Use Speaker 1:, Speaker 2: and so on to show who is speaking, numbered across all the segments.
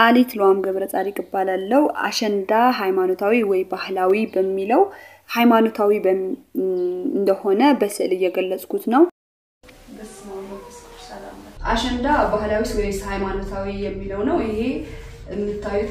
Speaker 1: ሰዓሊት ለዋም ገብረ ጻዲቅ እባላለሁ። አሸንዳ ሃይማኖታዊ ወይ ባህላዊ በሚለው ሃይማኖታዊ እንደሆነ በስዕል እየገለጽኩት ነው። አሸንዳ ባህላዊ ወይስ ሃይማኖታዊ የሚለው ነው። ይሄ የምታዩት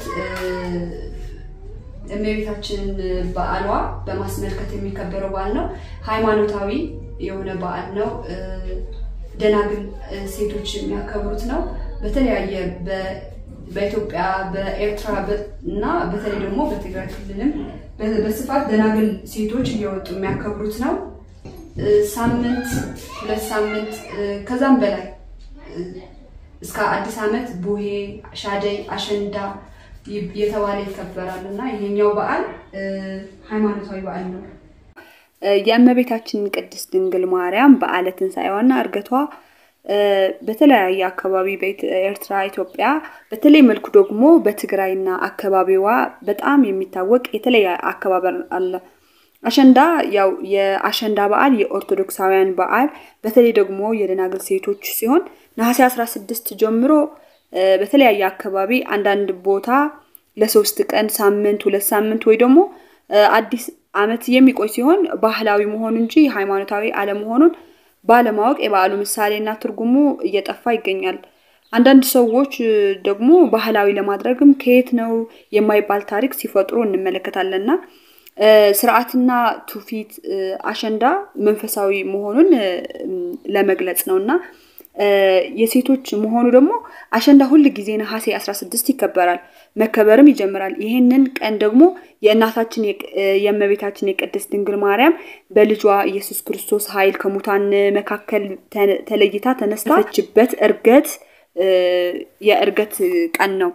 Speaker 1: እመቤታችን በዓሏ በማስመልከት የሚከበረው በዓል ነው። ሃይማኖታዊ የሆነ በዓል ነው። ደናግል ሴቶች የሚያከብሩት ነው። በተለያየ በኢትዮጵያ በኤርትራ እና በተለይ ደግሞ በትግራይ ክልልም በስፋት ደናግል ሴቶች እየወጡ የሚያከብሩት ነው። ሳምንት ሁለት ሳምንት ከዛም በላይ እስከ አዲስ ዓመት ቡሄ፣ ሻደይ፣ አሸንዳ የተባለ ይከበራል እና ይሄኛው በዓል ሃይማኖታዊ በዓል ነው። የእመቤታችን ቅድስት ድንግል ማርያም በዓለ ትንሣኤዋና እርገቷ በተለያየ አካባቢ በኤርትራ፣ ኢትዮጵያ በተለይ መልኩ ደግሞ በትግራይና አካባቢዋ በጣም የሚታወቅ የተለየ አከባበር አለ። አሸንዳ ያው የአሸንዳ በዓል የኦርቶዶክሳውያን በዓል በተለይ ደግሞ የደናግል ሴቶች ሲሆን ነሐሴ 16 ጀምሮ በተለያየ አካባቢ አንዳንድ ቦታ ለሶስት ቀን፣ ሳምንት፣ ሁለት ሳምንት ወይ ደግሞ አዲስ ዓመት የሚቆይ ሲሆን ባህላዊ መሆኑ እንጂ ሃይማኖታዊ አለመሆኑን ባለማወቅ የበዓሉ ምሳሌና ትርጉሙ እየጠፋ ይገኛል። አንዳንድ ሰዎች ደግሞ ባህላዊ ለማድረግም ከየት ነው የማይባል ታሪክ ሲፈጥሩ እንመለከታለንና ስርዓትና ትውፊት አሸንዳ መንፈሳዊ መሆኑን ለመግለጽ ነው እና የሴቶች መሆኑ ደግሞ አሸንዳ ሁል ጊዜ ነሐሴ 16 ይከበራል፣ መከበርም ይጀምራል። ይህንን ቀን ደግሞ የእናታችን የእመቤታችን የቅድስት ድንግል ማርያም በልጇ ኢየሱስ ክርስቶስ ኃይል ከሙታን መካከል ተለይታ ተነሳችበት እርገት የእርገት ቀን ነው።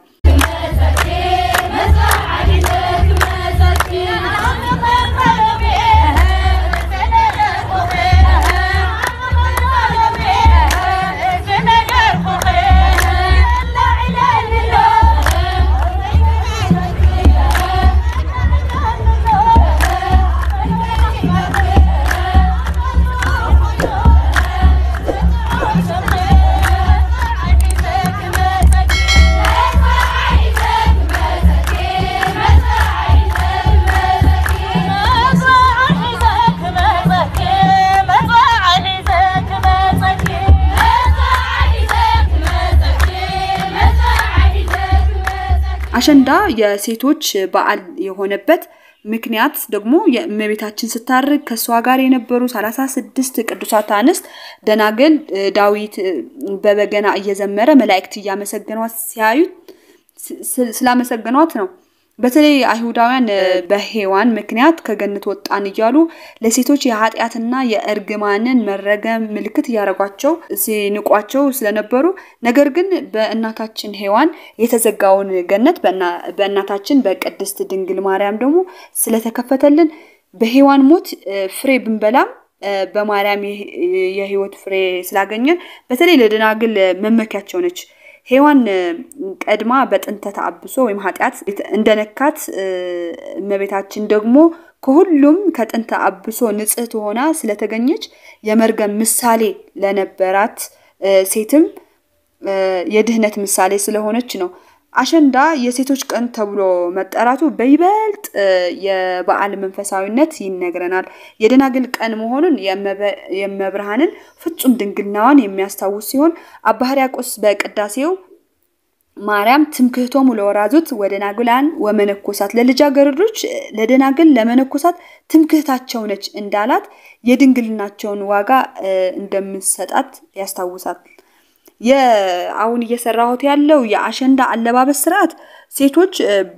Speaker 1: አሸንዳ የሴቶች በዓል የሆነበት ምክንያት ደግሞ የእመቤታችን ስታርግ ከእሷ ጋር የነበሩ ሰላሳ ስድስት ቅዱሳት አንስት ደናግል ዳዊት በበገና እየዘመረ መላእክት እያመሰገኗት ሲያዩት ስላመሰገኗት ነው። በተለይ አይሁዳውያን በሔዋን ምክንያት ከገነት ወጣን እያሉ ለሴቶች የኃጢአትና የእርግማንን መረገም ምልክት እያደረጓቸው ሲንቋቸው ስለነበሩ ነገር ግን በእናታችን ሔዋን የተዘጋውን ገነት በእናታችን በቅድስት ድንግል ማርያም ደግሞ ስለተከፈተልን በሔዋን ሞት ፍሬ ብንበላም በማርያም የሕይወት ፍሬ ስላገኘን በተለይ ለደናግል መመኪያቸው ነች። ሔዋን ቀድማ በጥንተ ተአብሶ ወይም ኃጢአት እንደነካት እመቤታችን ደግሞ ከሁሉም ከጥንተ አብሶ ንጽሕት ሆና ስለተገኘች የመርገም ምሳሌ ለነበራት ሴትም የድህነት ምሳሌ ስለሆነች ነው። አሸንዳ የሴቶች ቀን ተብሎ መጠራቱ በይበልጥ የበዓል መንፈሳዊነት ይነግረናል። የደናግል ቀን መሆኑን የመብርሃንን ፍጹም ድንግልናዋን የሚያስታውስ ሲሆን አባ ሕርያቆስ በቅዳሴው ማርያም ትምክህቶሙ ለወራዙት ወደናግላን ወመነኮሳት ለልጃገረዶች ለደናግል ለመነኮሳት ትምክህታቸው ነች እንዳላት የድንግልናቸውን ዋጋ እንደምሰጣት ያስታውሳል። የአሁን እየሰራሁት ያለው የአሸንዳ አለባበስ ስርዓት ሴቶች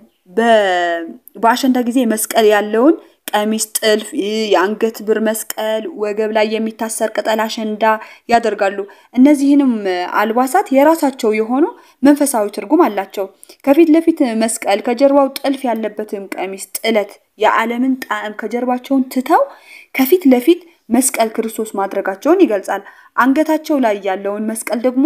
Speaker 1: በአሸንዳ ጊዜ መስቀል ያለውን ቀሚስ፣ ጥልፍ፣ የአንገት ብር መስቀል፣ ወገብ ላይ የሚታሰር ቅጠል አሸንዳ ያደርጋሉ። እነዚህንም አልባሳት የራሳቸው የሆኑ መንፈሳዊ ትርጉም አላቸው። ከፊት ለፊት መስቀል፣ ከጀርባው ጥልፍ ያለበትም ቀሚስ፣ ጥለት የዓለምን ጣዕም ከጀርባቸውን ትተው ከፊት ለፊት መስቀል ክርስቶስ ማድረጋቸውን ይገልጻል። አንገታቸው ላይ ያለውን መስቀል ደግሞ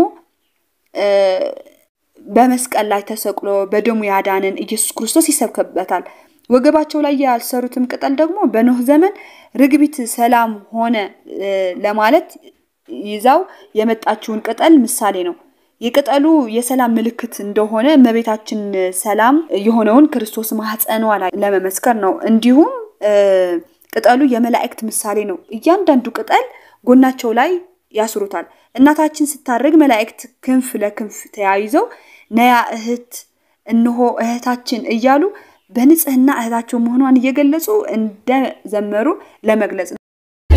Speaker 1: በመስቀል ላይ ተሰቅሎ በደሙ ያዳንን ኢየሱስ ክርስቶስ ይሰብከበታል። ወገባቸው ላይ ያልሰሩትም ቅጠል ደግሞ በኖህ ዘመን ርግቢት ሰላም ሆነ ለማለት ይዛው የመጣችውን ቅጠል ምሳሌ ነው።
Speaker 2: የቅጠሉ የሰላም ምልክት እንደሆነ እመቤታችን ሰላም የሆነውን ክርስቶስ ማህፀኗ ላይ ለመመስከር ነው። እንዲሁም ቅጠሉ የመላእክት ምሳሌ ነው። እያንዳንዱ ቅጠል ጎናቸው ላይ ያስሩታል። እናታችን ስታርግ መላእክት ክንፍ ለክንፍ ተያይዘው ነያ እህት እነሆ እህታችን እያሉ በንጽህና እህታቸው መሆኗን እየገለጹ እንደዘመሩ ለመግለጽ ነው።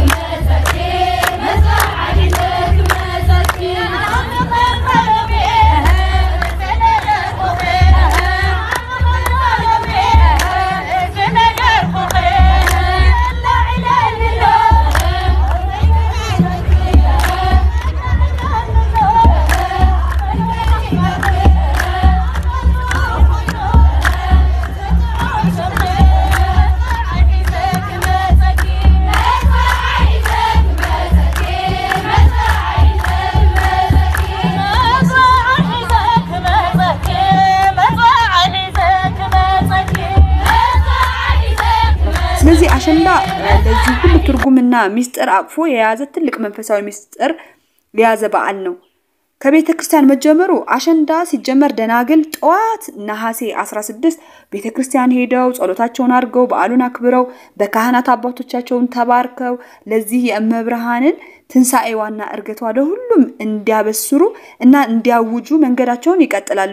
Speaker 2: ስለዚህ አሸንዳ ለዚህ ሁሉ ትርጉምና ሚስጥር አቅፎ የያዘ ትልቅ መንፈሳዊ ሚስጥር የያዘ በዓል ነው። ከቤተ ክርስቲያን መጀመሩ አሸንዳ ሲጀመር ደናግል ጠዋት ነሐሴ 16 ቤተ ክርስቲያን ሄደው ጸሎታቸውን አድርገው በዓሉን አክብረው በካህናት አባቶቻቸውን ተባርከው ለዚህ የእመብርሃንን ትንሣኤዋና እርገቷ ለሁሉም እንዲያበስሩ እና እንዲያውጁ መንገዳቸውን ይቀጥላሉ።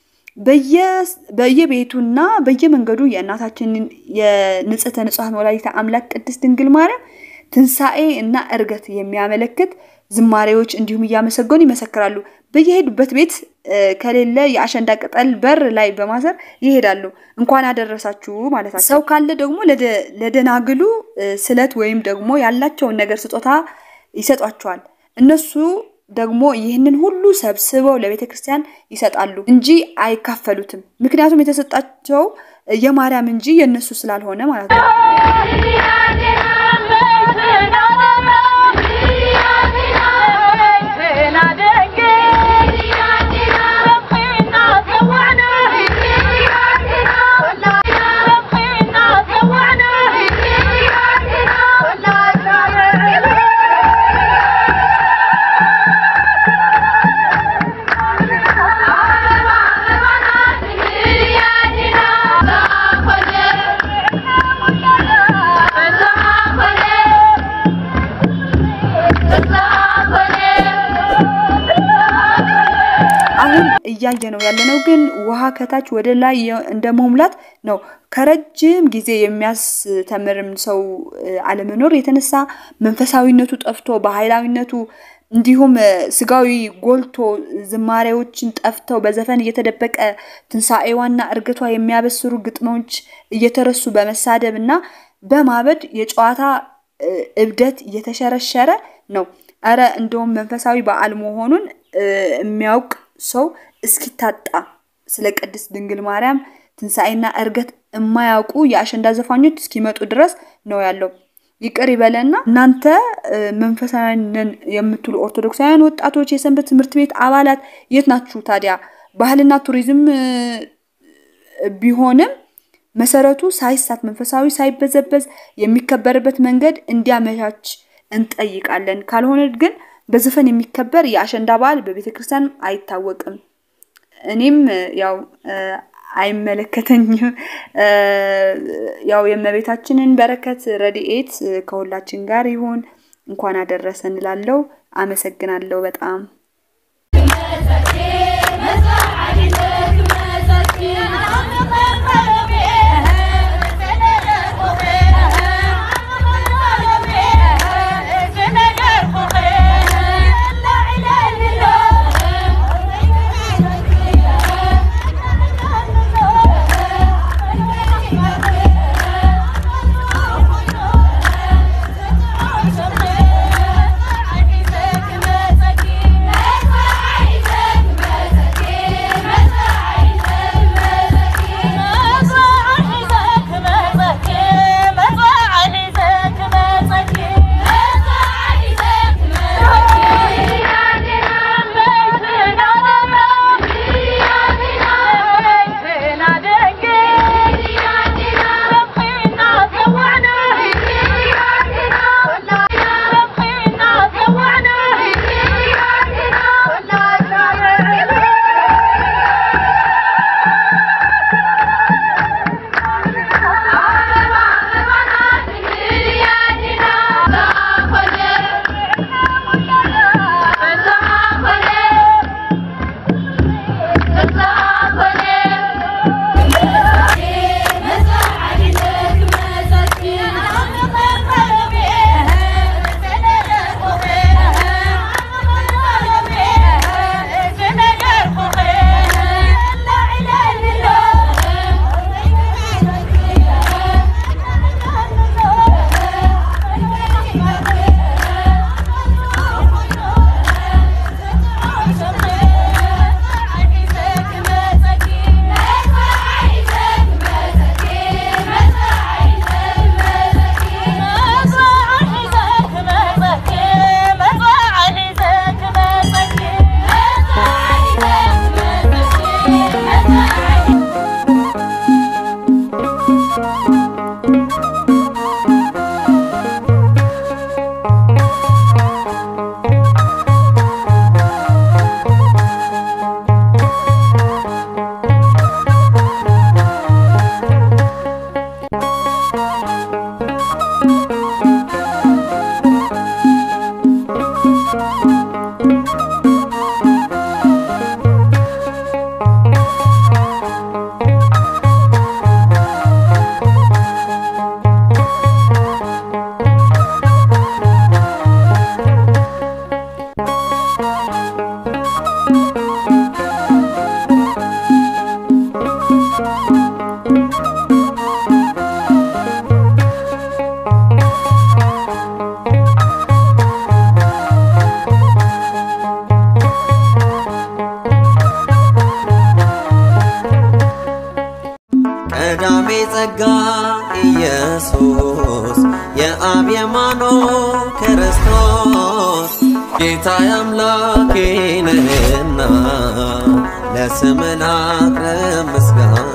Speaker 2: በየቤቱና በየመንገዱ የእናታችንን የንጽሕተ ንጹሐን ወላዲተ አምላክ ቅድስት ድንግል ማርያም ትንሣኤ እና እርገት የሚያመለክት ዝማሬዎች እንዲሁም እያመሰገኑ ይመሰክራሉ። በየሄዱበት ቤት ከሌለ የአሸንዳ ቅጠል በር ላይ በማሰር ይሄዳሉ። እንኳን አደረሳችሁ ማለታቸው። ሰው ካለ ደግሞ ለደናግሉ ስለት ወይም ደግሞ ያላቸውን ነገር ስጦታ ይሰጧቸዋል። እነሱ ደግሞ ይህንን ሁሉ ሰብስበው ለቤተ ክርስቲያን ይሰጣሉ እንጂ አይካፈሉትም። ምክንያቱም የተሰጣቸው የማርያም እንጂ የእነሱ ስላልሆነ ማለት ነው። አሁን እያየ ነው ያለነው ግን ውሃ ከታች ወደ ላይ እንደ መሙላት ነው። ከረጅም ጊዜ የሚያስተምርም ሰው አለመኖር የተነሳ መንፈሳዊነቱ ጠፍቶ በኃይላዊነቱ እንዲሁም ስጋዊ ጎልቶ ዝማሬዎችን ጠፍተው በዘፈን እየተደበቀ ትንሣኤዋና እርገቷ የሚያበስሩ ግጥሞች እየተረሱ በመሳደብ እና በማበድ የጨዋታ እብደት እየተሸረሸረ ነው። እረ እንደውም መንፈሳዊ በዓል መሆኑን የሚያውቅ ሰው እስኪታጣ ስለ ቅድስት ድንግል ማርያም ትንሣኤና እርገት የማያውቁ የአሸንዳ ዘፋኞች እስኪመጡ ድረስ ነው ያለው። ይቅር ይበለና እናንተ መንፈሳውያን ነን የምትሉ ኦርቶዶክሳውያን ወጣቶች፣ የሰንበት ትምህርት ቤት አባላት የት ናችሁ ታዲያ? ባህልና ቱሪዝም ቢሆንም መሰረቱ ሳይሳት መንፈሳዊ ሳይበዘበዝ የሚከበርበት መንገድ እንዲያመቻች እንጠይቃለን። ካልሆነ ግን በዘፈን የሚከበር የአሸንዳ በዓል በቤተ ክርስቲያን አይታወቅም። እኔም ያው አይመለከተኝም። ያው የእመቤታችንን በረከት ረድኤት ከሁላችን ጋር ይሁን። እንኳን አደረሰ እንላለው። አመሰግናለሁ በጣም
Speaker 3: Thank you. ጸጋ ኢየሱስ የአብ የማኖ ክርስቶስ ጌታ አምላኬ ነህና ለስም ላቅርብ ምስጋና